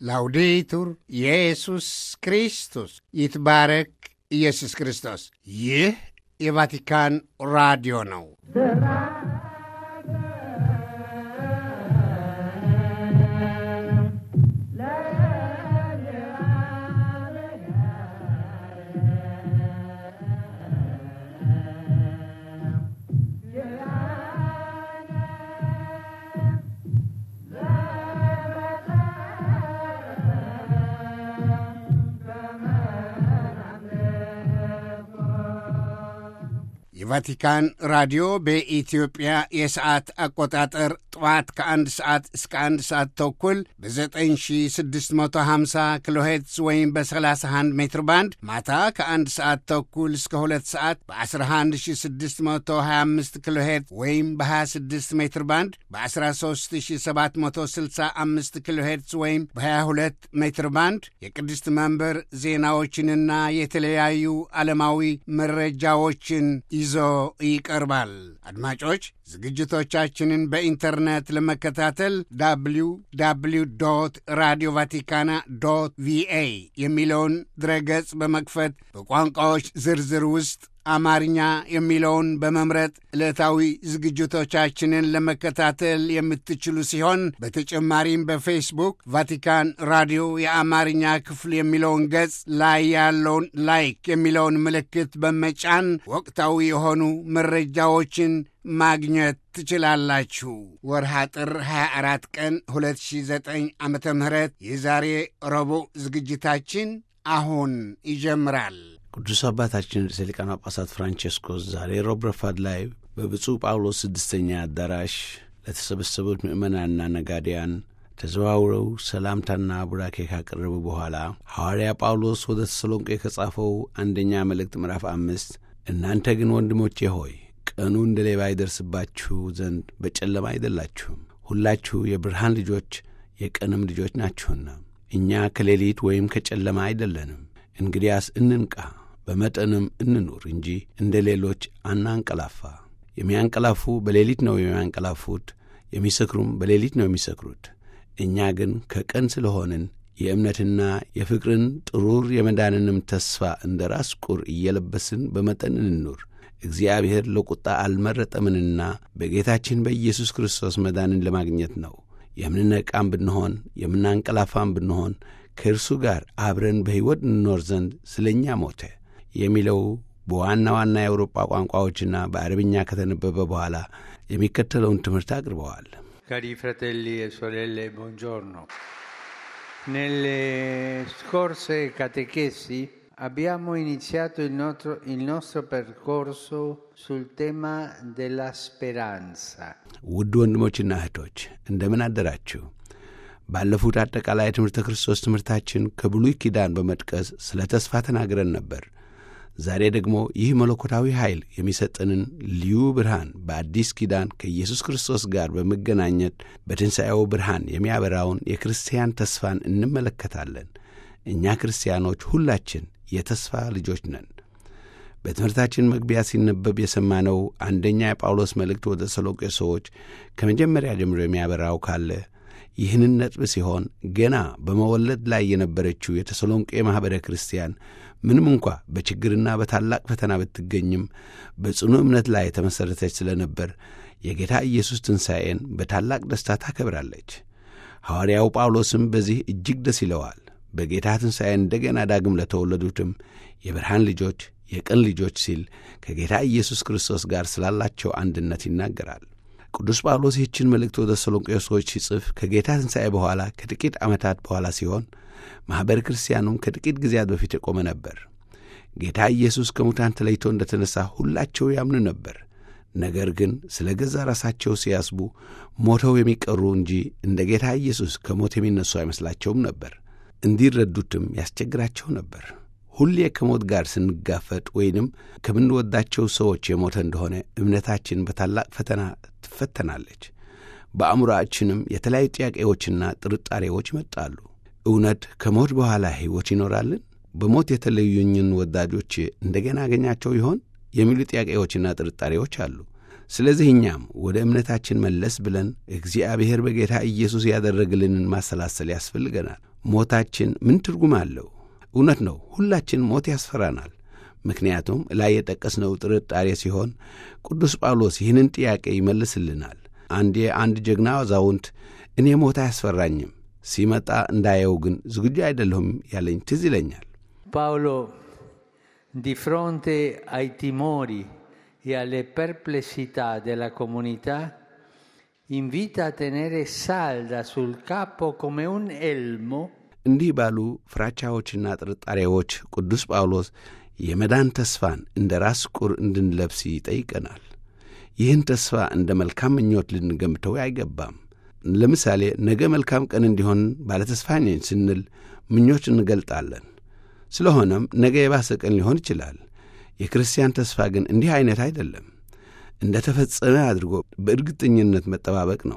ላውዴቱር ኢየሱስ ክርስቶስ ይትባረክ ኢየሱስ ክርስቶስ። ይህ የቫቲካን ራዲዮ ነው። የቫቲካን ራዲዮ በኢትዮጵያ የሰዓት አቆጣጠር ጠዋት ከአንድ ሰዓት እስከ አንድ ሰዓት ተኩል በ9650 ኪሎ ሄርትዝ ወይም በ31 ሜትር ባንድ ማታ ከአንድ ሰዓት ተኩል እስከ ሁለት ሰዓት በ11625 ኪሎ ሄርትዝ ወይም በ26 ሜትር ባንድ በ13765 ኪሎ ሄርትዝ ወይም በ22 ሜትር ባንድ የቅድስት መንበር ዜናዎችንና የተለያዩ ዓለማዊ መረጃዎችን ይዞ ይቀርባል። አድማጮች ዝግጅቶቻችንን በኢንተርኔት ለመከታተል ዳብሊው ዳብሊው ዶት ራዲዮ ቫቲካና ዶት ቪኤ የሚለውን ድረገጽ በመክፈት በቋንቋዎች ዝርዝር ውስጥ አማርኛ የሚለውን በመምረጥ ዕለታዊ ዝግጅቶቻችንን ለመከታተል የምትችሉ ሲሆን በተጨማሪም በፌስቡክ ቫቲካን ራዲዮ የአማርኛ ክፍል የሚለውን ገጽ ላይ ያለውን ላይክ የሚለውን ምልክት በመጫን ወቅታዊ የሆኑ መረጃዎችን ማግኘት ትችላላችሁ። ወርሃ ጥር 24 ቀን 2009 ዓ ም የዛሬ ረቡዕ ዝግጅታችን አሁን ይጀምራል። ቅዱስ አባታችን ርዕሰ ሊቃነ ጳጳሳት ፍራንቼስኮስ ዛሬ ሮብ ረፋድ ላይ በብፁዕ ጳውሎስ ስድስተኛ አዳራሽ ለተሰበሰቡት ምዕመናንና ነጋዴያን ተዘዋውረው ሰላምታና ቡራኬ ካቀረቡ በኋላ ሐዋርያ ጳውሎስ ወደ ተሰሎንቄ ከጻፈው አንደኛ መልእክት ምዕራፍ አምስት እናንተ ግን ወንድሞቼ ሆይ ቀኑ እንደ ሌባ ይደርስባችሁ ዘንድ በጨለማ አይደላችሁም፣ ሁላችሁ የብርሃን ልጆች የቀንም ልጆች ናችሁና እኛ ከሌሊት ወይም ከጨለማ አይደለንም። እንግዲያስ እንንቃ፣ በመጠንም እንኑር እንጂ እንደ ሌሎች አናንቀላፋ። የሚያንቀላፉ በሌሊት ነው የሚያንቀላፉት፣ የሚሰክሩም በሌሊት ነው የሚሰክሩት። እኛ ግን ከቀን ስለሆንን የእምነትና የፍቅርን ጥሩር የመዳንንም ተስፋ እንደ ራስ ቁር እየለበስን በመጠን እንኑር። እግዚአብሔር ለቁጣ አልመረጠምንና በጌታችን በኢየሱስ ክርስቶስ መዳንን ለማግኘት ነው። የምንነቃም ብንሆን የምናንቀላፋም ብንሆን ከእርሱ ጋር አብረን በሕይወት እንኖር ዘንድ ስለ እኛ ሞተ የሚለው በዋና ዋና የአውሮጳ ቋንቋዎችና በአረብኛ ከተነበበ በኋላ የሚከተለውን ትምህርት አቅርበዋል። Cari fratelli e sorelle, buongiorno. Nelle scorse catechesi abbiamo iniziato il nostro, il nostro percorso sul tema della speranza. ውድ ወንድሞችና እህቶች እንደምን አደራችሁ? ባለፉት አጠቃላይ የትምህርተ ክርስቶስ ትምህርታችን ከብሉይ ኪዳን በመጥቀስ ስለ ተስፋ ተናግረን ነበር። ዛሬ ደግሞ ይህ መለኮታዊ ኃይል የሚሰጠንን ልዩ ብርሃን በአዲስ ኪዳን ከኢየሱስ ክርስቶስ ጋር በመገናኘት በትንሣኤው ብርሃን የሚያበራውን የክርስቲያን ተስፋን እንመለከታለን። እኛ ክርስቲያኖች ሁላችን የተስፋ ልጆች ነን። በትምህርታችን መግቢያ ሲነበብ የሰማነው አንደኛ የጳውሎስ መልእክት ወደ ተሰሎንቄ ሰዎች ከመጀመሪያ ጀምሮ የሚያበራው ካለ ይህንን ነጥብ ሲሆን ገና በመወለድ ላይ የነበረችው የተሰሎንቄ ማኅበረ ክርስቲያን ምንም እንኳ በችግርና በታላቅ ፈተና ብትገኝም በጽኑ እምነት ላይ የተመሠረተች ስለ ነበር የጌታ ኢየሱስ ትንሣኤን በታላቅ ደስታ ታከብራለች። ሐዋርያው ጳውሎስም በዚህ እጅግ ደስ ይለዋል። በጌታ ትንሣኤ እንደገና ዳግም ለተወለዱትም የብርሃን ልጆች የቀን ልጆች ሲል ከጌታ ኢየሱስ ክርስቶስ ጋር ስላላቸው አንድነት ይናገራል። ቅዱስ ጳውሎስ ይህችን መልእክት ወደ ተሰሎንቄ ሰዎች ሲጽፍ ከጌታ ትንሣኤ በኋላ ከጥቂት ዓመታት በኋላ ሲሆን ማኅበረ ክርስቲያኑም ከጥቂት ጊዜያት በፊት የቆመ ነበር። ጌታ ኢየሱስ ከሙታን ተለይቶ እንደ ተነሣ ሁላቸው ያምኑ ነበር። ነገር ግን ስለ ገዛ ራሳቸው ሲያስቡ ሞተው የሚቀሩ እንጂ እንደ ጌታ ኢየሱስ ከሞት የሚነሱ አይመስላቸውም ነበር። እንዲረዱትም ያስቸግራቸው ነበር። ሁሌ ከሞት ጋር ስንጋፈጥ ወይንም ከምንወዳቸው ሰዎች የሞተ እንደሆነ እምነታችን በታላቅ ፈተና ትፈተናለች። በአእምሮአችንም የተለያዩ ጥያቄዎችና ጥርጣሬዎች ይመጣሉ። እውነት ከሞት በኋላ ሕይወት ይኖራልን? በሞት የተለዩኝን ወዳጆች እንደገና አገኛቸው ይሆን? የሚሉ ጥያቄዎችና ጥርጣሬዎች አሉ። ስለዚህ እኛም ወደ እምነታችን መለስ ብለን እግዚአብሔር በጌታ ኢየሱስ ያደረግልንን ማሰላሰል ያስፈልገናል። ሞታችን ምን ትርጉም አለው? እውነት ነው፣ ሁላችን ሞት ያስፈራናል። ምክንያቱም ላይ የጠቀስነው ጥርጣሬ ሲሆን ቅዱስ ጳውሎስ ይህንን ጥያቄ ይመልስልናል። አንዴ አንድ ጀግና አዛውንት እኔ ሞት አያስፈራኝም፣ ሲመጣ እንዳየው ግን ዝግጁ አይደለሁም ያለኝ ትዝ ይለኛል። Paolo, di fronte ai timori e alle perplessità della comunità, invita a tenere salda sul capo come un elmo እንዲህ ባሉ ፍራቻዎችና ጥርጣሬዎች ቅዱስ ጳውሎስ የመዳን ተስፋን እንደ ራስ ቁር እንድንለብስ ይጠይቀናል። ይህን ተስፋ እንደ መልካም ምኞት ልንገምተው አይገባም። ለምሳሌ ነገ መልካም ቀን እንዲሆን ባለተስፋ ነኝ ስንል ምኞች እንገልጣለን። ስለሆነም ነገ የባሰ ቀን ሊሆን ይችላል። የክርስቲያን ተስፋ ግን እንዲህ ዐይነት አይደለም። እንደ ተፈጸመ አድርጎ በእርግጠኝነት መጠባበቅ ነው።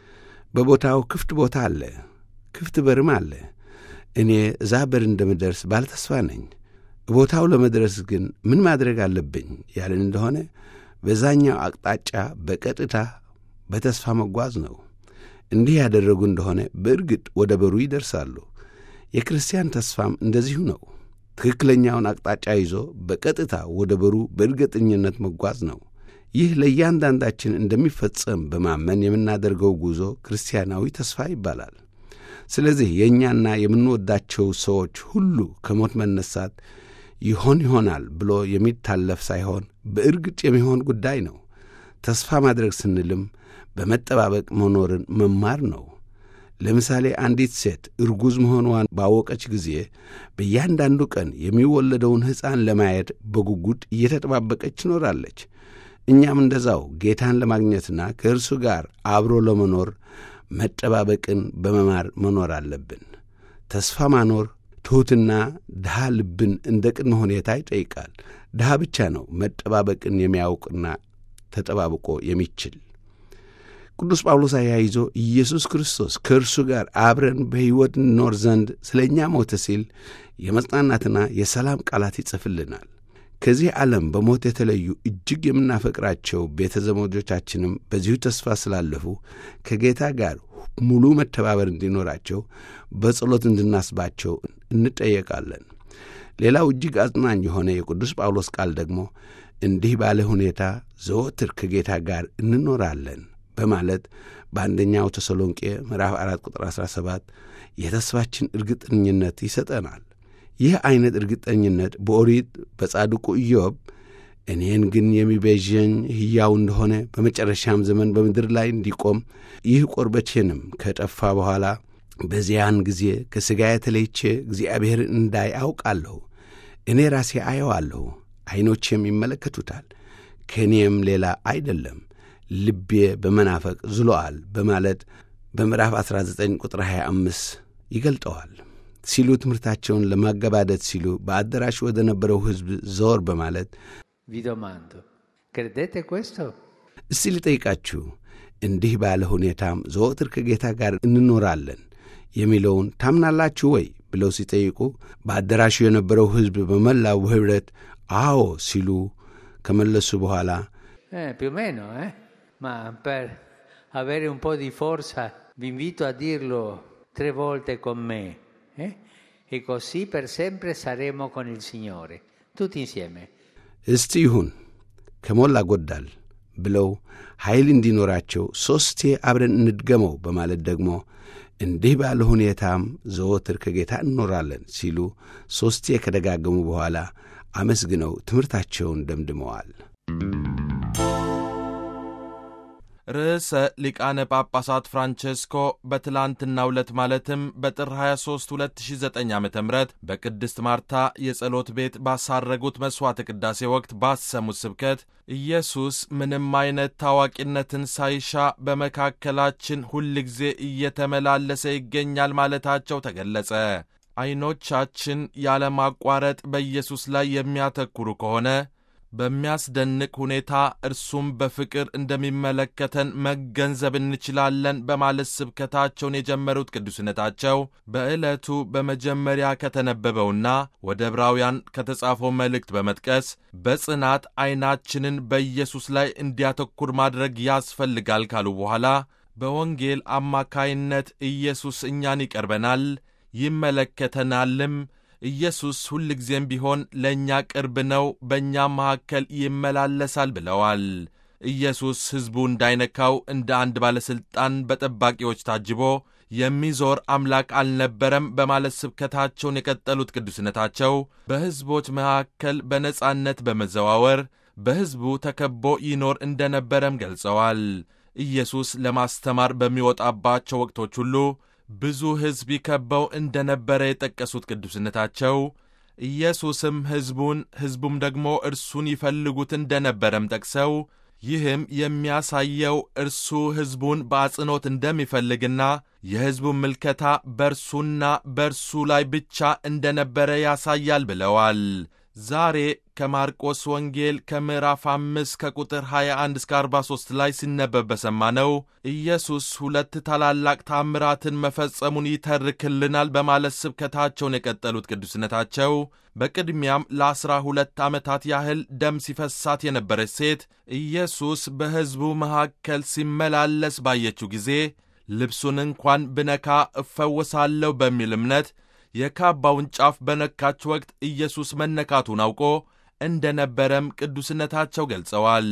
በቦታው ክፍት ቦታ አለ፣ ክፍት በርም አለ። እኔ እዛ በር እንደምደርስ ባለተስፋ ነኝ። ቦታው ለመድረስ ግን ምን ማድረግ አለብኝ ያለን እንደሆነ በዛኛው አቅጣጫ በቀጥታ በተስፋ መጓዝ ነው። እንዲህ ያደረጉ እንደሆነ በእርግጥ ወደ በሩ ይደርሳሉ። የክርስቲያን ተስፋም እንደዚሁ ነው። ትክክለኛውን አቅጣጫ ይዞ በቀጥታ ወደ በሩ በእርግጠኝነት መጓዝ ነው። ይህ ለእያንዳንዳችን እንደሚፈጸም በማመን የምናደርገው ጉዞ ክርስቲያናዊ ተስፋ ይባላል። ስለዚህ የእኛና የምንወዳቸው ሰዎች ሁሉ ከሞት መነሳት ይሆን ይሆናል ብሎ የሚታለፍ ሳይሆን በእርግጥ የሚሆን ጉዳይ ነው። ተስፋ ማድረግ ስንልም በመጠባበቅ መኖርን መማር ነው። ለምሳሌ አንዲት ሴት እርጉዝ መሆኗን ባወቀች ጊዜ በእያንዳንዱ ቀን የሚወለደውን ሕፃን ለማየት በጉጉት እየተጠባበቀች ትኖራለች። እኛም እንደዛው ጌታን ለማግኘትና ከእርሱ ጋር አብሮ ለመኖር መጠባበቅን በመማር መኖር አለብን። ተስፋ ማኖር ትሑትና ድሃ ልብን እንደ ቅድመ ሁኔታ ይጠይቃል። ድሃ ብቻ ነው መጠባበቅን የሚያውቅና ተጠባብቆ የሚችል። ቅዱስ ጳውሎስ አያይዞ ኢየሱስ ክርስቶስ ከእርሱ ጋር አብረን በሕይወት እንኖር ዘንድ ስለ እኛ ሞተ ሲል የመጽናናትና የሰላም ቃላት ይጽፍልናል። ከዚህ ዓለም በሞት የተለዩ እጅግ የምናፈቅራቸው ቤተ ዘመዶቻችንም በዚሁ ተስፋ ስላለፉ ከጌታ ጋር ሙሉ መተባበር እንዲኖራቸው በጸሎት እንድናስባቸው እንጠየቃለን። ሌላው እጅግ አጽናኝ የሆነ የቅዱስ ጳውሎስ ቃል ደግሞ እንዲህ ባለ ሁኔታ ዘወትር ከጌታ ጋር እንኖራለን በማለት በአንደኛው ተሰሎንቄ ምዕራፍ 4 ቁጥር 17 የተስፋችን እርግጠኝነት ይሰጠናል። ይህ ዐይነት እርግጠኝነት በኦሪት በጻድቁ ኢዮብ እኔን ግን የሚቤዠኝ ሕያው እንደሆነ በመጨረሻም ዘመን በምድር ላይ እንዲቆም ይህ ቁርበቴንም ከጠፋ በኋላ በዚያን ጊዜ ከሥጋ የተለይቼ እግዚአብሔርን እንዳይ አውቃለሁ። እኔ ራሴ አየዋለሁ፣ ዐይኖቼም ይመለከቱታል፣ ከእኔም ሌላ አይደለም፣ ልቤ በመናፈቅ ዝሎአል በማለት በምዕራፍ 19 ቁጥር 25 ይገልጠዋል ሲሉ ትምህርታቸውን ለማገባደት ሲሉ በአዳራሽ ወደ ነበረው ሕዝብ ዘወር በማለት Vi domando, credete questo? እስቲ ልጠይቃችሁ እንዲህ ባለ ሁኔታም ዘወትር ከጌታ ጋር እንኖራለን የሚለውን ታምናላችሁ ወይ ብለው ሲጠይቁ በአዳራሹ የነበረው ሕዝብ በመላው ኅብረት አዎ ሲሉ ከመለሱ በኋላ Eh, più o meno, eh? Ma per avere un po' di forza vi invito a dirlo tre volte con me, eh? E così per sempre saremo con il Signore, tutti insieme. እስቲ ይሁን ከሞላ ጎዳል ብለው ኃይል እንዲኖራቸው ሦስቴ አብረን እንድገመው በማለት ደግሞ እንዲህ ባለ ሁኔታም ዘወትር ከጌታ እንኖራለን ሲሉ ሦስቴ ከደጋገሙ በኋላ አመስግነው ትምህርታቸውን ደምድመዋል። ርዕሰ ሊቃነ ጳጳሳት ፍራንቼስኮ በትላንትናው ዕለት ማለትም በጥር 23 2009 ዓ ም በቅድስት ማርታ የጸሎት ቤት ባሳረጉት መሥዋዕተ ቅዳሴ ወቅት ባሰሙት ስብከት ኢየሱስ ምንም አይነት ታዋቂነትን ሳይሻ በመካከላችን ሁልጊዜ እየተመላለሰ ይገኛል ማለታቸው ተገለጸ። ዐይኖቻችን ያለማቋረጥ በኢየሱስ ላይ የሚያተኩሩ ከሆነ በሚያስደንቅ ሁኔታ እርሱም በፍቅር እንደሚመለከተን መገንዘብ እንችላለን በማለት ስብከታቸውን የጀመሩት ቅዱስነታቸው በዕለቱ በመጀመሪያ ከተነበበውና ወደ ዕብራውያን ከተጻፈው መልእክት በመጥቀስ በጽናት ዐይናችንን በኢየሱስ ላይ እንዲያተኩር ማድረግ ያስፈልጋል ካሉ በኋላ በወንጌል አማካይነት ኢየሱስ እኛን ይቀርበናል፣ ይመለከተናልም። ኢየሱስ ሁልጊዜም ቢሆን ለእኛ ቅርብ ነው፣ በእኛም መካከል ይመላለሳል ብለዋል። ኢየሱስ ሕዝቡ እንዳይነካው እንደ አንድ ባለሥልጣን በጠባቂዎች ታጅቦ የሚዞር አምላክ አልነበረም በማለት ስብከታቸውን የቀጠሉት ቅዱስነታቸው በሕዝቦች መካከል በነጻነት በመዘዋወር በሕዝቡ ተከቦ ይኖር እንደነበረም ገልጸዋል። ኢየሱስ ለማስተማር በሚወጣባቸው ወቅቶች ሁሉ ብዙ ሕዝብ ይከበው እንደነበረ የጠቀሱት ቅዱስነታቸው ኢየሱስም ሕዝቡን ሕዝቡም ደግሞ እርሱን ይፈልጉት እንደነበረም ጠቅሰው ይህም የሚያሳየው እርሱ ሕዝቡን በአጽንኦት እንደሚፈልግና የሕዝቡን ምልከታ በእርሱና በእርሱ ላይ ብቻ እንደነበረ ያሳያል ብለዋል። ዛሬ ከማርቆስ ወንጌል ከምዕራፍ አምስት ከቁጥር 21 እስከ 43 ላይ ሲነበብ በሰማነው ኢየሱስ ሁለት ታላላቅ ታምራትን መፈጸሙን ይተርክልናል በማለት ስብከታቸውን የቀጠሉት ቅዱስነታቸው በቅድሚያም ለአስራ ሁለት ዓመታት ያህል ደም ሲፈሳት የነበረች ሴት ኢየሱስ በሕዝቡ መካከል ሲመላለስ ባየችው ጊዜ ልብሱን እንኳን ብነካ እፈወሳለሁ በሚል እምነት የካባውን ጫፍ በነካች ወቅት ኢየሱስ መነካቱን አውቆ እንደ ነበረም ቅዱስነታቸው ገልጸዋል።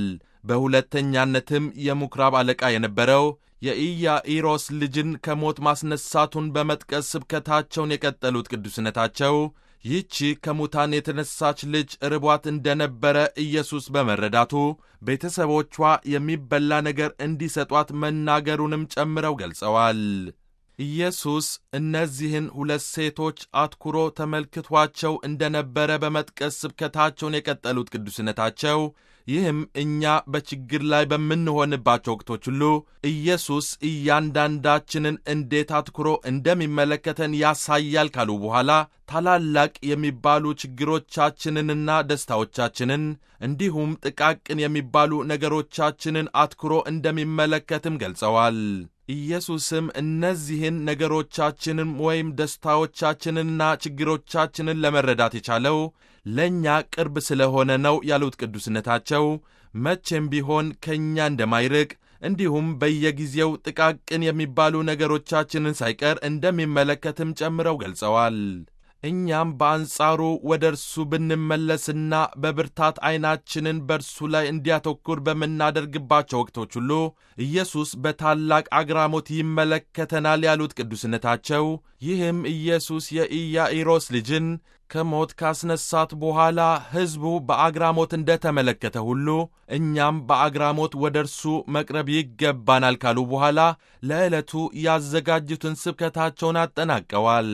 በሁለተኛነትም የምኵራብ አለቃ የነበረው የኢያኢሮስ ልጅን ከሞት ማስነሳቱን በመጥቀስ ስብከታቸውን የቀጠሉት ቅዱስነታቸው ይህቺ ከሙታን የተነሳች ልጅ ርቧት እንደነበረ ኢየሱስ በመረዳቱ ቤተሰቦቿ የሚበላ ነገር እንዲሰጧት መናገሩንም ጨምረው ገልጸዋል። ኢየሱስ እነዚህን ሁለት ሴቶች አትኩሮ ተመልክቷቸው እንደነበረ በመጥቀስ ስብከታቸውን የቀጠሉት ቅዱስነታቸው ይህም እኛ በችግር ላይ በምንሆንባቸው ወቅቶች ሁሉ ኢየሱስ እያንዳንዳችንን እንዴት አትኩሮ እንደሚመለከተን ያሳያል ካሉ በኋላ ታላላቅ የሚባሉ ችግሮቻችንንና ደስታዎቻችንን እንዲሁም ጥቃቅን የሚባሉ ነገሮቻችንን አትኩሮ እንደሚመለከትም ገልጸዋል። ኢየሱስም እነዚህን ነገሮቻችንን ወይም ደስታዎቻችንንና ችግሮቻችንን ለመረዳት የቻለው ለእኛ ቅርብ ስለሆነ ነው ያሉት ቅዱስነታቸው መቼም ቢሆን ከእኛ እንደማይርቅ እንዲሁም በየጊዜው ጥቃቅን የሚባሉ ነገሮቻችንን ሳይቀር እንደሚመለከትም ጨምረው ገልጸዋል። እኛም በአንጻሩ ወደ እርሱ ብንመለስና በብርታት ዐይናችንን በእርሱ ላይ እንዲያተኩር በምናደርግባቸው ወቅቶች ሁሉ ኢየሱስ በታላቅ አግራሞት ይመለከተናል ያሉት ቅዱስነታቸው ይህም ኢየሱስ የኢያኢሮስ ልጅን ከሞት ካስነሳት በኋላ ሕዝቡ በአግራሞት እንደ ተመለከተ ሁሉ እኛም በአግራሞት ወደ እርሱ መቅረብ ይገባናል ካሉ በኋላ ለዕለቱ ያዘጋጁትን ስብከታቸውን አጠናቀዋል።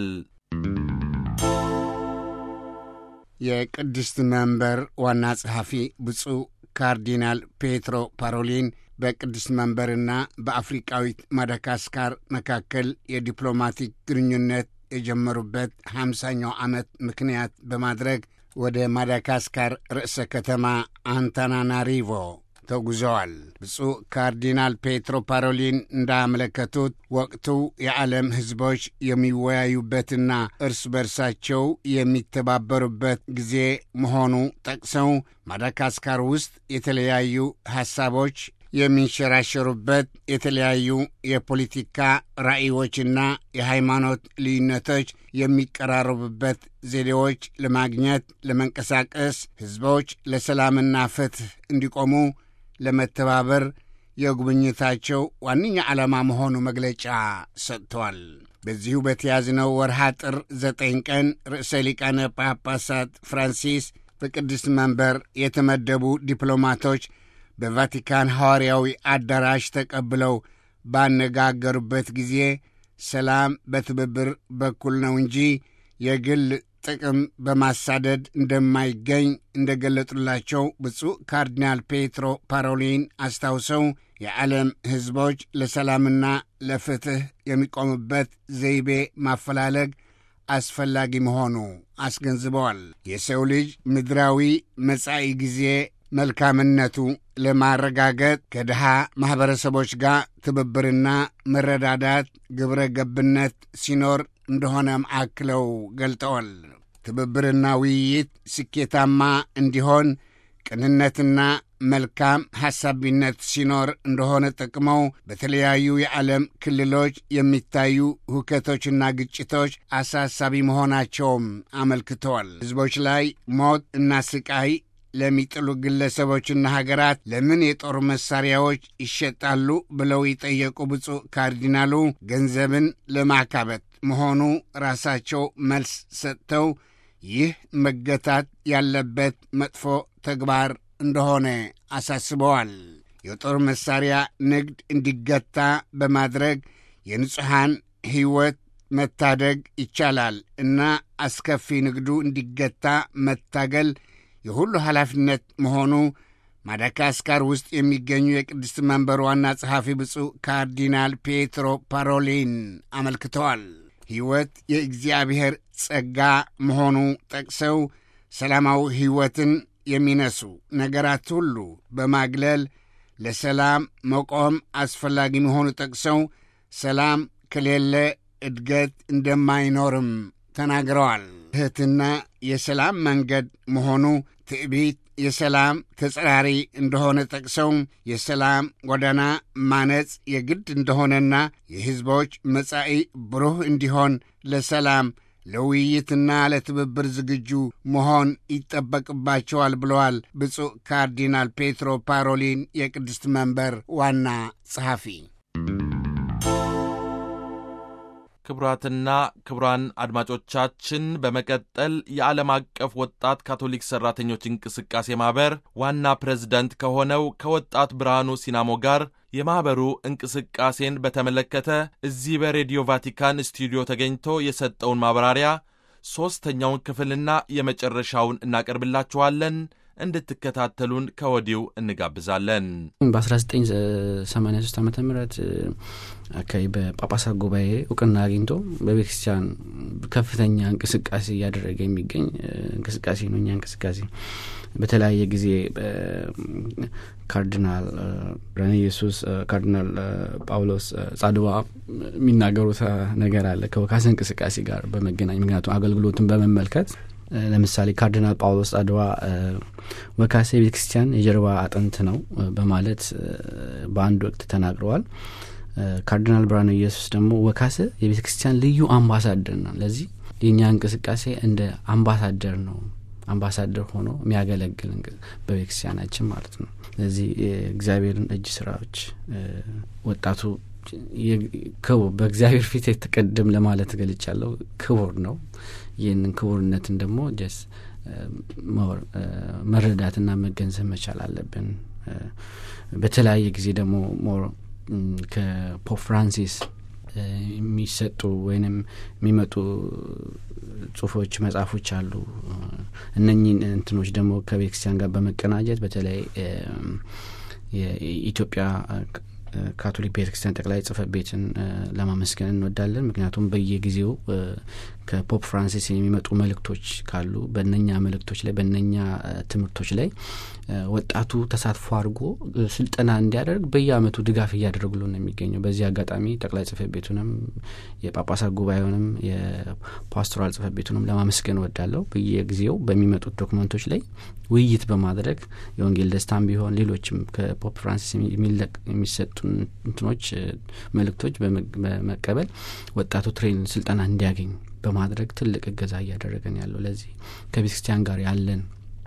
የቅድስት መንበር ዋና ጸሐፊ ብፁዕ ካርዲናል ፔትሮ ፓሮሊን በቅድስት መንበርና በአፍሪቃዊት ማዳጋስካር መካከል የዲፕሎማቲክ ግንኙነት የጀመሩበት ሃምሳኛው ዓመት ምክንያት በማድረግ ወደ ማዳጋስካር ርዕሰ ከተማ አንታናናሪቮ ተጉዘዋል። ብፁዕ ካርዲናል ፔትሮ ፓሮሊን እንዳመለከቱት ወቅቱ የዓለም ሕዝቦች የሚወያዩበትና እርስ በርሳቸው የሚተባበሩበት ጊዜ መሆኑ ጠቅሰው ማዳጋስካር ውስጥ የተለያዩ ሐሳቦች የሚንሸራሸሩበት የተለያዩ የፖለቲካ ራዕዮችና የሃይማኖት ልዩነቶች የሚቀራረቡበት ዘዴዎች ለማግኘት ለመንቀሳቀስ ሕዝቦች ለሰላምና ፍትሕ እንዲቆሙ ለመተባበር የጉብኝታቸው ዋነኛ ዓላማ መሆኑ መግለጫ ሰጥተዋል። በዚሁ በተያዝነው ወርሃ ጥር ዘጠኝ ቀን ርዕሰ ሊቃነ ጳጳሳት ፍራንሲስ በቅድስት መንበር የተመደቡ ዲፕሎማቶች በቫቲካን ሐዋርያዊ አዳራሽ ተቀብለው ባነጋገሩበት ጊዜ ሰላም በትብብር በኩል ነው እንጂ የግል ጥቅም በማሳደድ እንደማይገኝ እንደ ገለጡላቸው ብፁዕ ካርዲናል ፔትሮ ፓሮሊን አስታውሰው የዓለም ሕዝቦች ለሰላምና ለፍትሕ የሚቆሙበት ዘይቤ ማፈላለግ አስፈላጊ መሆኑ አስገንዝበዋል። የሰው ልጅ ምድራዊ መጻኢ ጊዜ መልካምነቱ ለማረጋገጥ ከድሃ ማኅበረሰቦች ጋር ትብብርና መረዳዳት ግብረ ገብነት ሲኖር እንደሆነም አክለው ገልጠዋል። ትብብርና ውይይት ስኬታማ እንዲሆን ቅንነትና መልካም ሐሳቢነት ሲኖር እንደሆነ ጠቅመው በተለያዩ የዓለም ክልሎች የሚታዩ ሁከቶችና ግጭቶች አሳሳቢ መሆናቸውም አመልክተዋል። ሕዝቦች ላይ ሞት እና ስቃይ ለሚጥሉ ግለሰቦችና ሀገራት ለምን የጦር መሳሪያዎች ይሸጣሉ ብለው የጠየቁ ብፁዕ ካርዲናሉ ገንዘብን ለማካበት መሆኑ ራሳቸው መልስ ሰጥተው ይህ መገታት ያለበት መጥፎ ተግባር እንደሆነ አሳስበዋል። የጦር መሳሪያ ንግድ እንዲገታ በማድረግ የንጹሐን ሕይወት መታደግ ይቻላል እና አስከፊ ንግዱ እንዲገታ መታገል የሁሉ ኃላፊነት መሆኑ ማዳጋስካር ውስጥ የሚገኙ የቅድስት መንበር ዋና ጸሐፊ ብፁዕ ካርዲናል ፔትሮ ፓሮሊን አመልክተዋል። ሕይወት የእግዚአብሔር ጸጋ መሆኑ ጠቅሰው ሰላማዊ ሕይወትን የሚነሱ ነገራት ሁሉ በማግለል ለሰላም መቆም አስፈላጊ መሆኑ ጠቅሰው ሰላም ከሌለ እድገት እንደማይኖርም ተናግረዋል። ትሕትና የሰላም መንገድ መሆኑ ትዕቢት የሰላም ተጸራሪ እንደሆነ ጠቅሰው የሰላም ጎዳና ማነጽ የግድ እንደሆነና የሕዝቦች መጻኢ ብሩህ እንዲሆን ለሰላም ለውይይትና ለትብብር ዝግጁ መሆን ይጠበቅባቸዋል ብለዋል ብፁዕ ካርዲናል ፔትሮ ፓሮሊን የቅድስት መንበር ዋና ጸሐፊ። ክቡራትና ክቡራን አድማጮቻችን በመቀጠል የዓለም አቀፍ ወጣት ካቶሊክ ሠራተኞች እንቅስቃሴ ማኅበር ዋና ፕሬዝደንት ከሆነው ከወጣት ብርሃኑ ሲናሞ ጋር የማኅበሩ እንቅስቃሴን በተመለከተ እዚህ በሬዲዮ ቫቲካን ስቱዲዮ ተገኝቶ የሰጠውን ማብራሪያ ሦስተኛውን ክፍልና የመጨረሻውን እናቀርብላችኋለን። እንድትከታተሉን ከወዲሁ እንጋብዛለን። በ1983 ዓ ም አካባቢ በጳጳሳት ጉባኤ እውቅና አግኝቶ በቤተክርስቲያን ከፍተኛ እንቅስቃሴ እያደረገ የሚገኝ እንቅስቃሴ ነው። እኛ እንቅስቃሴ በተለያየ ጊዜ ካርዲናል ብርሃነ ኢየሱስ፣ ካርዲናል ጳውሎስ ጻድባ የሚናገሩት ነገር አለ ከወካስ እንቅስቃሴ ጋር በመገናኝ ምክንያቱም አገልግሎትን በመመልከት ለምሳሌ ካርዲናል ጳውሎስ ጻድባ ወካሴ የቤተ ክርስቲያን የጀርባ አጥንት ነው በማለት በአንድ ወቅት ተናግረዋል። ካርዲናል ብርሃነ ኢየሱስ ደግሞ ወካሴ የቤተ ክርስቲያን ልዩ አምባሳደር ነው። ለዚህ የእኛ እንቅስቃሴ እንደ አምባሳደር ነው አምባሳደር ሆኖ የሚያገለግል በቤተ ክርስቲያናችን ማለት ነው። ስለዚህ የእግዚአብሔርን እጅ ስራዎች ወጣቱ በእግዚአብሔር ፊት የተቀደም ለማለት ገልጫለሁ። ክቡር ነው። ይህንን ክቡርነትን ደግሞ ጀስ መረዳትና መገንዘብ መቻል አለብን። በተለያየ ጊዜ ደግሞ ሞር ከፖፕ ፍራንሲስ የሚሰጡ ወይንም የሚመጡ ጽሁፎች፣ መጽሐፎች አሉ። እነኚህን እንትኖች ደግሞ ከቤተክርስቲያን ጋር በመቀናጀት በተለይ የኢትዮጵያ ካቶሊክ ቤተክርስቲያን ጠቅላይ ጽህፈት ቤትን ለማመስገን እንወዳለን። ምክንያቱም በየጊዜው ከፖፕ ፍራንሲስ የሚመጡ መልእክቶች ካሉ በነኛ መልእክቶች ላይ በነኛ ትምህርቶች ላይ ወጣቱ ተሳትፎ አድርጎ ስልጠና እንዲያደርግ በየአመቱ ድጋፍ እያደረጉሉ ነው የሚገኘው። በዚህ አጋጣሚ ጠቅላይ ጽህፈት ቤቱንም የጳጳሳት ጉባኤውንም የፓስቶራል ጽህፈት ቤቱንም ለማመስገን እወዳለሁ። በየጊዜው በሚመጡት ዶክመንቶች ላይ ውይይት በማድረግ የወንጌል ደስታም ቢሆን ሌሎችም ከፖፕ ፍራንሲስ የሚሰጡ እንትኖች መልእክቶች በመቀበል ወጣቱ ትሬን ስልጠና እንዲያገኝ በማድረግ ትልቅ እገዛ እያደረገን ያለው ለዚህ ከቤተ ክርስቲያን ጋር ያለን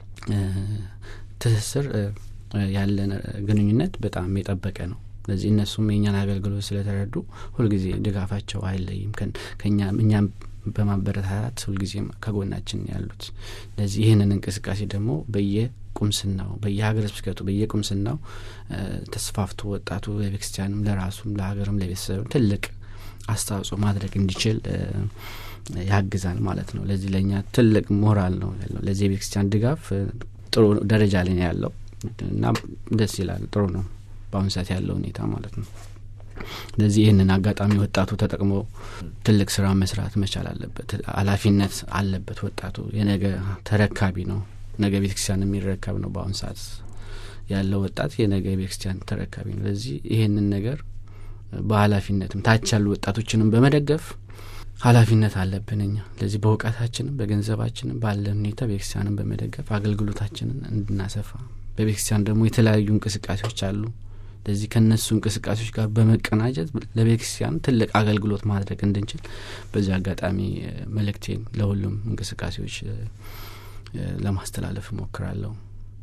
ትስስር ያለን ግንኙነት በጣም የጠበቀ ነው። ስለዚህ እነሱም የእኛን አገልግሎት ስለተረዱ ሁልጊዜ ድጋፋቸው አይለይም ከኛ እኛም በማበረታታት ሁልጊዜም ከጎናችን ያሉት። ለዚህ ይህንን እንቅስቃሴ ደግሞ በየቁምስናው በየሀገረ ስብከቱ በየቁምስናው ተስፋፍቶ ወጣቱ ለቤተክርስቲያንም ለራሱም ለሀገርም ለቤተሰብም ትልቅ አስተዋጽኦ ማድረግ እንዲችል ያግዛል ማለት ነው። ለዚህ ለእኛ ትልቅ ሞራል ነው ያለው። ለዚህ የቤተክርስቲያን ድጋፍ ጥሩ ደረጃ ላይ ነው ያለው እና ደስ ይላል። ጥሩ ነው በአሁኑ ሰዓት ያለው ሁኔታ ማለት ነው። ስለዚህ ይህንን አጋጣሚ ወጣቱ ተጠቅሞ ትልቅ ስራ መስራት መቻል አለበት። ኃላፊነት አለበት። ወጣቱ የነገ ተረካቢ ነው። ነገ ቤተክርስቲያን የሚረከብ ነው። በአሁኑ ሰዓት ያለው ወጣት የነገ ቤተክርስቲያን ተረካቢ ነው። ስለዚህ ይህንን ነገር በኃላፊነትም ታች ያሉ ወጣቶችንም በመደገፍ ኃላፊነት አለብን እኛ ለዚህ በእውቀታችንም በገንዘባችንም ባለን ሁኔታ ቤተክርስቲያንን በመደገፍ አገልግሎታችንን እንድናሰፋ በቤተክርስቲያን ደግሞ የተለያዩ እንቅስቃሴዎች አሉ። ለዚህ ከነሱ እንቅስቃሴዎች ጋር በመቀናጀት ለቤተክርስቲያን ትልቅ አገልግሎት ማድረግ እንድንችል በዚህ አጋጣሚ መልእክቴን ለሁሉም እንቅስቃሴዎች ለማስተላለፍ እሞክራለሁ።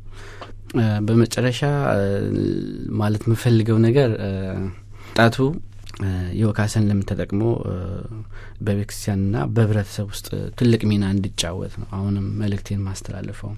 በመጨረሻ ማለት የምፈልገው ነገር ወጣቱ የወካሰን ልምድ ተጠቅሞ በቤተክርስቲያንና በህብረተሰብ ውስጥ ትልቅ ሚና እንዲጫወት ነው አሁንም መልእክቴን ማስተላለፈው።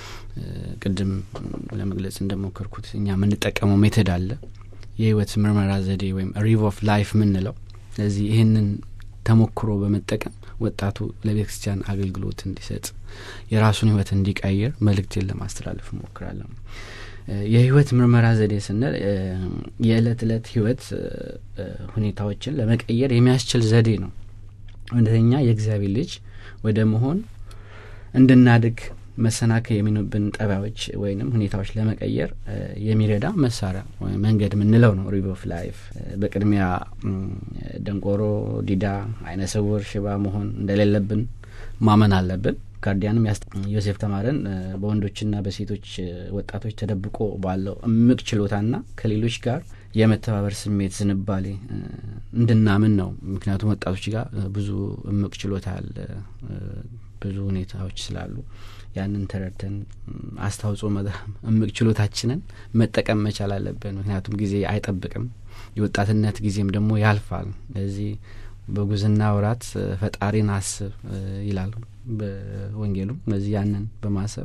ቅድም ለመግለጽ እንደሞከርኩት እኛ የምንጠቀመው ሜተድ አለ የህይወት ምርመራ ዘዴ ወይም ሪቭ ኦፍ ላይፍ የምንለው ስለዚህ ይህንን ተሞክሮ በመጠቀም ወጣቱ ለቤተ ክርስቲያን አገልግሎት እንዲሰጥ የራሱን ህይወት እንዲቀይር መልእክቴን ለማስተላለፍ እሞክራለሁ። የህይወት ምርመራ ዘዴ ስንል የዕለት ዕለት ህይወት ሁኔታዎችን ለመቀየር የሚያስችል ዘዴ ነው። እውነተኛ የእግዚአብሔር ልጅ ወደ መሆን እንድናድግ መሰናከል የሚኑብን ጠባዮች ወይንም ሁኔታዎች ለመቀየር የሚረዳ መሳሪያ መንገድ የምንለው ነው ሪቭ ኦፍ ላይፍ። በቅድሚያ ደንቆሮ፣ ዲዳ፣ አይነ ስውር፣ ሽባ መሆን እንደሌለብን ማመን አለብን። ጋርዲያንም ዮሴፍ ተማረን በወንዶችና በሴቶች ወጣቶች ተደብቆ ባለው እምቅ ችሎታና ከሌሎች ጋር የመተባበር ስሜት ዝንባሌ እንድናምን ነው። ምክንያቱም ወጣቶች ጋር ብዙ እምቅ ችሎታ አለ፣ ብዙ ሁኔታዎች ስላሉ ያንን ተረድተን አስተዋጽኦ እምቅ ችሎታችንን መጠቀም መቻል አለብን። ምክንያቱም ጊዜ አይጠብቅም፣ የወጣትነት ጊዜም ደግሞ ያልፋል። ስለዚህ በጉዝና ወራት ፈጣሪን አስብ ይላል በወንጌሉ። ስለዚህ ያንን በማሰብ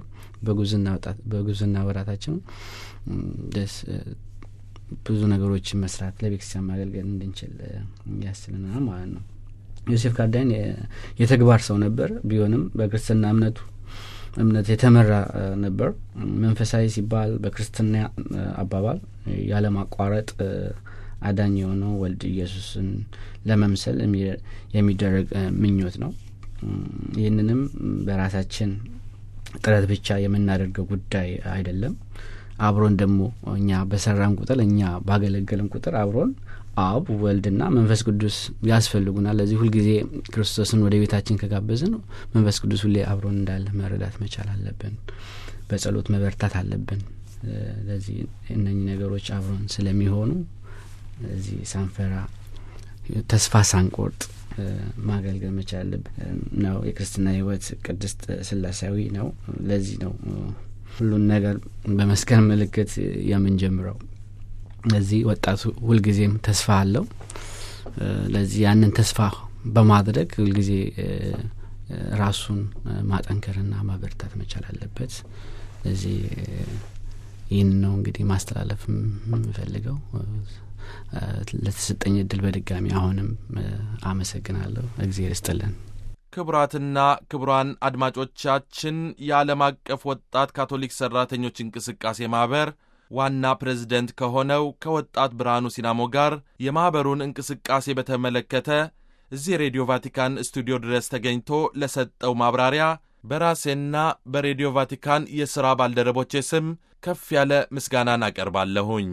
በጉዝና ወራታችን ደስ ብዙ ነገሮችን መስራት ለቤተክርስቲያን ማገልገል እንድንችል ያስችለናል ማለት ነው። ዮሴፍ ካርዳይን የተግባር ሰው ነበር። ቢሆንም በክርስትና እምነቱ እምነት የተመራ ነበር። መንፈሳዊ ሲባል በክርስትና አባባል ያለማቋረጥ አዳኝ የሆነው ወልድ ኢየሱስን ለመምሰል የሚደረግ ምኞት ነው። ይህንንም በራሳችን ጥረት ብቻ የምናደርገው ጉዳይ አይደለም። አብሮን ደግሞ እኛ በሰራን ቁጥር እኛ ባገለገልን ቁጥር አብሮን አብ ወልድና መንፈስ ቅዱስ ያስፈልጉናል። ለዚህ ሁልጊዜ ክርስቶስን ወደ ቤታችን ከጋበዝን መንፈስ ቅዱስ ሁሌ አብሮን እንዳለ መረዳት መቻል አለብን። በጸሎት መበርታት አለብን። ለዚህ እነኚህ ነገሮች አብሮን ስለሚሆኑ ለዚህ ሳንፈራ ተስፋ ሳንቆርጥ ማገልገል መቻል አለብን ነው። የክርስትና ሕይወት ቅድስት ስላሴያዊ ነው። ለዚህ ነው ሁሉን ነገር በመስቀል ምልክት የምንጀምረው። ለዚህ ወጣቱ ሁልጊዜም ተስፋ አለው። ለዚህ ያንን ተስፋ በማድረግ ሁልጊዜ ራሱን ማጠንከርና ማበርታት መቻል አለበት። ለዚህ ይህን ነው እንግዲህ ማስተላለፍ የምፈልገው። ለተሰጠኝ እድል በድጋሚ አሁንም አመሰግናለሁ። እግዜር ይስጥልን። ክቡራትና ክቡራን አድማጮቻችን የዓለም አቀፍ ወጣት ካቶሊክ ሠራተኞች እንቅስቃሴ ማኅበር ዋና ፕሬዝደንት ከሆነው ከወጣት ብርሃኑ ሲናሞ ጋር የማኅበሩን እንቅስቃሴ በተመለከተ እዚህ ሬዲዮ ቫቲካን ስቱዲዮ ድረስ ተገኝቶ ለሰጠው ማብራሪያ በራሴና በሬዲዮ ቫቲካን የሥራ ባልደረቦቼ ስም ከፍ ያለ ምስጋናን አቀርባለሁኝ።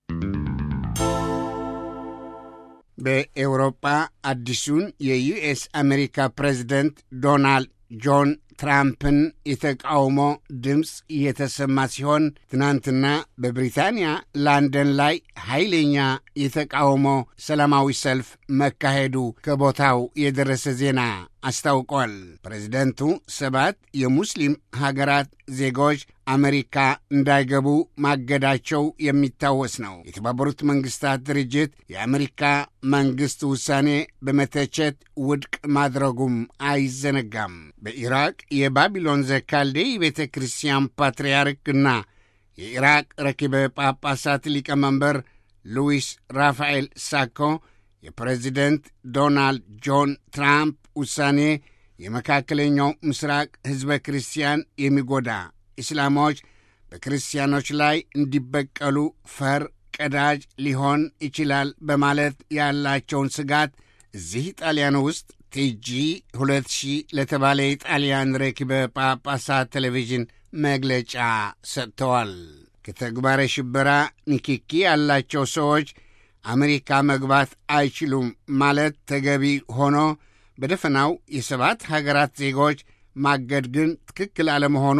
በኤውሮጳ አዲሱን የዩኤስ አሜሪካ ፕሬዚደንት ዶናልድ ጆን ትራምፕን የተቃውሞ ድምፅ እየተሰማ ሲሆን ትናንትና በብሪታንያ ላንደን ላይ ኃይለኛ የተቃውሞ ሰላማዊ ሰልፍ መካሄዱ ከቦታው የደረሰ ዜና አስታውቋል። ፕሬዚደንቱ ሰባት የሙስሊም ሀገራት ዜጎች አሜሪካ እንዳይገቡ ማገዳቸው የሚታወስ ነው። የተባበሩት መንግስታት ድርጅት የአሜሪካ መንግሥት ውሳኔ በመተቸት ውድቅ ማድረጉም አይዘነጋም። በኢራቅ የባቢሎን ዘካልዴይ ቤተ ክርስቲያን ፓትርያርክና የኢራቅ ረኪበ ጳጳሳት ሊቀመንበር ሉዊስ ራፋኤል ሳኮ የፕሬዚደንት ዶናልድ ጆን ትራምፕ ውሳኔ የመካከለኛው ምስራቅ ሕዝበ ክርስቲያን የሚጎዳ እስላሞች በክርስቲያኖች ላይ እንዲበቀሉ ፈር ቀዳጅ ሊሆን ይችላል በማለት ያላቸውን ስጋት እዚህ ጣሊያን ውስጥ ቲጂ 2000 ለተባለ የጣሊያን ረኪበ ጳጳሳት ቴሌቪዥን መግለጫ ሰጥተዋል። ከተግባረ ሽበራ ንክኪ ያላቸው ሰዎች አሜሪካ መግባት አይችሉም ማለት ተገቢ ሆኖ በደፈናው የሰባት ሀገራት ዜጎች ማገድ ግን ትክክል አለመሆኑ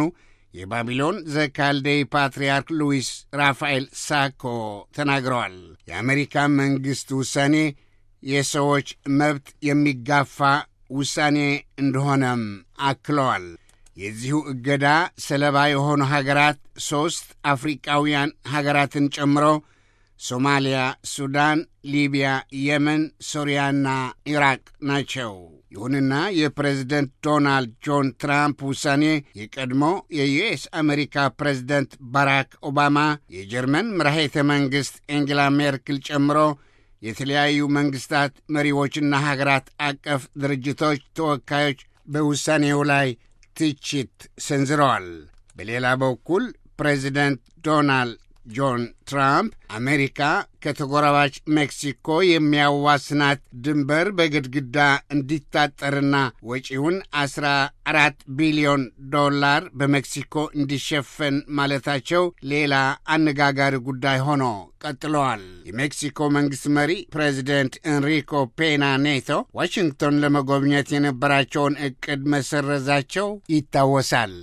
የባቢሎን ዘካልዴይ ፓትርያርክ ሉዊስ ራፋኤል ሳኮ ተናግረዋል። የአሜሪካ መንግሥት ውሳኔ የሰዎች መብት የሚጋፋ ውሳኔ እንደሆነም አክለዋል። የዚሁ እገዳ ሰለባ የሆኑ ሀገራት ሦስት አፍሪቃውያን ሀገራትን ጨምሮ ሶማሊያ፣ ሱዳን፣ ሊቢያ፣ የመን፣ ሶሪያና ኢራቅ ናቸው። ይሁንና የፕሬዝደንት ዶናልድ ጆን ትራምፕ ውሳኔ የቀድሞ የዩኤስ አሜሪካ ፕሬዝደንት ባራክ ኦባማ፣ የጀርመን መራሄተ መንግሥት ኤንጌላ ሜርክል ጨምሮ የተለያዩ መንግሥታት መሪዎችና ሀገራት አቀፍ ድርጅቶች ተወካዮች በውሳኔው ላይ ትችት ሰንዝረዋል። በሌላ በኩል ፕሬዚደንት ዶናልድ ጆን ትራምፕ አሜሪካ ከተጎራባች ሜክሲኮ የሚያዋስናት ድንበር በግድግዳ እንዲታጠርና ወጪውን 14 ቢሊዮን ዶላር በሜክሲኮ እንዲሸፈን ማለታቸው ሌላ አነጋጋሪ ጉዳይ ሆኖ ቀጥለዋል። የሜክሲኮ መንግሥት መሪ ፕሬዚደንት ኤንሪኮ ፔና ኔቶ ዋሽንግቶን ለመጎብኘት የነበራቸውን ዕቅድ መሰረዛቸው ይታወሳል።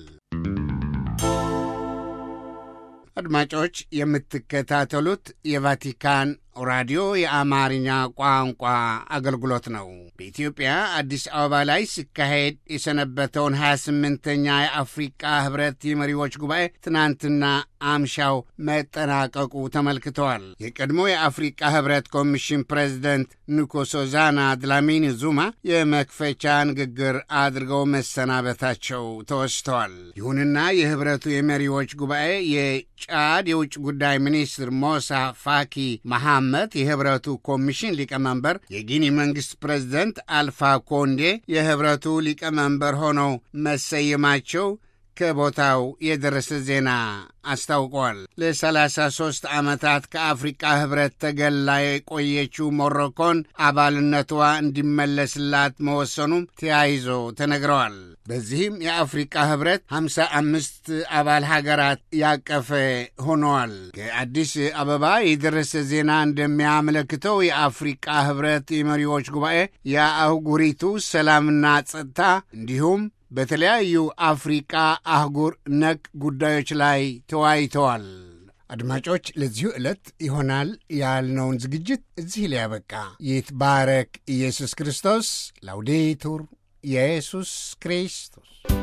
አድማጮች የምትከታተሉት የቫቲካን ራዲዮ የአማርኛ ቋንቋ አገልግሎት ነው። በኢትዮጵያ አዲስ አበባ ላይ ሲካሄድ የሰነበተውን 28ኛ የአፍሪቃ ህብረት የመሪዎች ጉባኤ ትናንትና አምሻው መጠናቀቁ ተመልክተዋል። የቀድሞ የአፍሪቃ ህብረት ኮሚሽን ፕሬዚደንት ንኮሶዛና ድላሚኒ ዙማ የመክፈቻ ንግግር አድርገው መሰናበታቸው ተወስተዋል። ይሁንና የህብረቱ የመሪዎች ጉባኤ የጫድ የውጭ ጉዳይ ሚኒስትር ሞሳ ፋኪ መሐመድ የህብረቱ ኮሚሽን ሊቀመንበር፣ የጊኒ መንግሥት ፕሬዝደንት አልፋ ኮንዴ የህብረቱ ሊቀመንበር ሆነው መሰየማቸው ከቦታው የደረሰ ዜና አስታውቋል። ለ33 ዓመታት ከአፍሪቃ ህብረት ተገላ የቆየችው ሞሮኮን አባልነቷ እንዲመለስላት መወሰኑም ተያይዞ ተነግረዋል። በዚህም የአፍሪቃ ህብረት 55 አባል ሀገራት ያቀፈ ሆነዋል። ከአዲስ አበባ የደረሰ ዜና እንደሚያመለክተው የአፍሪቃ ህብረት የመሪዎች ጉባኤ የአህጉሪቱ ሰላምና ጸጥታ እንዲሁም በተለያዩ አፍሪቃ አህጉር ነክ ጉዳዮች ላይ ተወያይተዋል። አድማጮች፣ ለዚሁ ዕለት ይሆናል ያልነውን ዝግጅት እዚህ ላይ ያበቃ። ይትባረክ ኢየሱስ ክርስቶስ። ላውዴቱር ኢየሱስ ክርስቶስ